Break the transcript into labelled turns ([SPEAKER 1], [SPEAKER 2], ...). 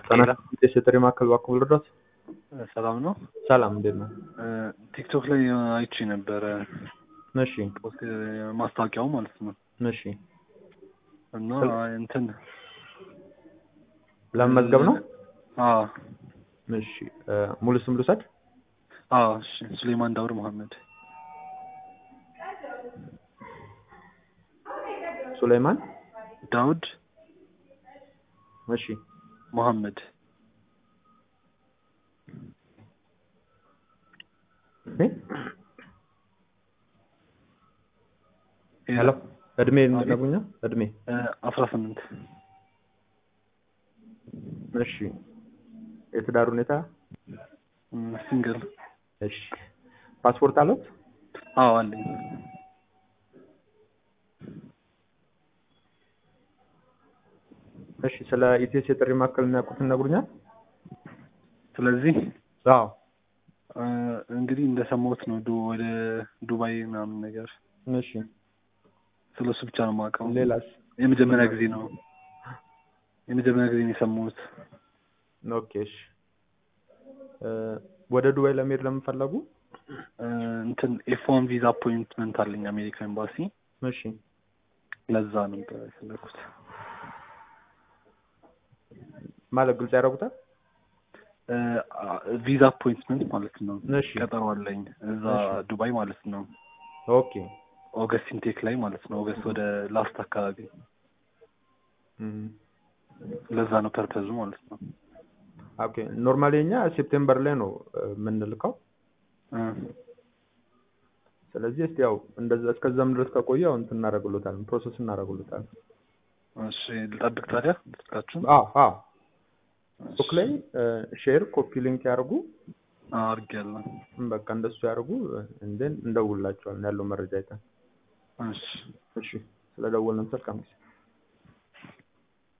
[SPEAKER 1] ጤና የጥሪ ማዕከል እባክዎ ልርዳዎት?
[SPEAKER 2] ሰላም ነው።
[SPEAKER 1] ሰላም እንዴት ነው?
[SPEAKER 2] ቲክቶክ ላይ አይቼ ነበረ
[SPEAKER 1] እሺ
[SPEAKER 2] ፖስት ማስታወቂያው ማለት ነው
[SPEAKER 1] እሺ
[SPEAKER 2] እና እንትን
[SPEAKER 1] ለመመዝገብ ነው?
[SPEAKER 2] አዎ
[SPEAKER 1] እሺ ሙሉ ስም ልውሰድ?
[SPEAKER 2] አዎ እሺ ሱሌማን ዳውድ መሐመድ
[SPEAKER 1] ሱሌማን
[SPEAKER 2] ዳውድ
[SPEAKER 1] እሺ
[SPEAKER 2] መሐመድ
[SPEAKER 1] እድሜ ሄሎ እድሜ ነግሩኛል? እድሜ
[SPEAKER 2] አስራ ስምንት
[SPEAKER 1] እሺ የትዳር ሁኔታ?
[SPEAKER 2] ሲንግል
[SPEAKER 1] እሺ ፓስፖርት አለት?
[SPEAKER 2] አዎ አለኝ።
[SPEAKER 1] እሺ ስለ ኢቲኤስ የጥሪ ማዕከል የሚያውቁትን ይነግሩኛል?
[SPEAKER 2] ስለዚህ
[SPEAKER 1] አዎ
[SPEAKER 2] እንግዲህ እንደሰማሁት ነው ዱ ወደ ዱባይ ምናምን ነገር
[SPEAKER 1] እሺ
[SPEAKER 2] ስለሱ ብቻ ነው የማውቀው።
[SPEAKER 1] ሌላስ?
[SPEAKER 2] የመጀመሪያ ጊዜ ነው የመጀመሪያ ጊዜ ነው የሰማሁት።
[SPEAKER 1] ኦኬ እሺ ወደ ዱባይ ለመሄድ ለምን ፈለጉ?
[SPEAKER 2] እንትን ኤፍ ዋን ቪዛ አፖይንትመንት አለኝ አሜሪካ ኤምባሲ።
[SPEAKER 1] እሺ
[SPEAKER 2] ለዛ ነበር የፈለኩት።
[SPEAKER 1] ማለት ግልጽ ያደርጉታል?
[SPEAKER 2] ቪዛ አፖይንትመንት ማለት ነው።
[SPEAKER 1] እሺ
[SPEAKER 2] ቀጠሮ አለኝ እዛ ዱባይ ማለት ነው።
[SPEAKER 1] ኦኬ
[SPEAKER 2] ኦገስት ኢንቴክ ላይ ማለት ነው። ኦገስት ወደ ላስት አካባቢ
[SPEAKER 1] እም፣
[SPEAKER 2] ለዛ ነው ፐርፐዙ ማለት ነው።
[SPEAKER 1] ኦኬ ኖርማሊ እኛ ሴፕቴምበር ላይ ነው የምንልከው።
[SPEAKER 2] እ
[SPEAKER 1] ስለዚህ እስቲ ያው እንደዛ እስከዛም ድረስ ከቆየ ያው እንትን እናደርግሎታለን ፕሮሰስ እናደርግሎታለን።
[SPEAKER 2] እሺ ልጠብቅ ታዲያ ስልካችሁን?
[SPEAKER 1] አዎ አዎ ፌስቡክ ላይ ሼር ኮፒ ሊንክ ያርጉ።
[SPEAKER 2] አድርጌያለሁ።
[SPEAKER 1] በቃ እንደሱ ያርጉ። እንደን እንደውላቸዋለን ያለው መረጃ አይተን።
[SPEAKER 2] እሺ
[SPEAKER 1] እሺ ስለደወልን መልካም ጊዜ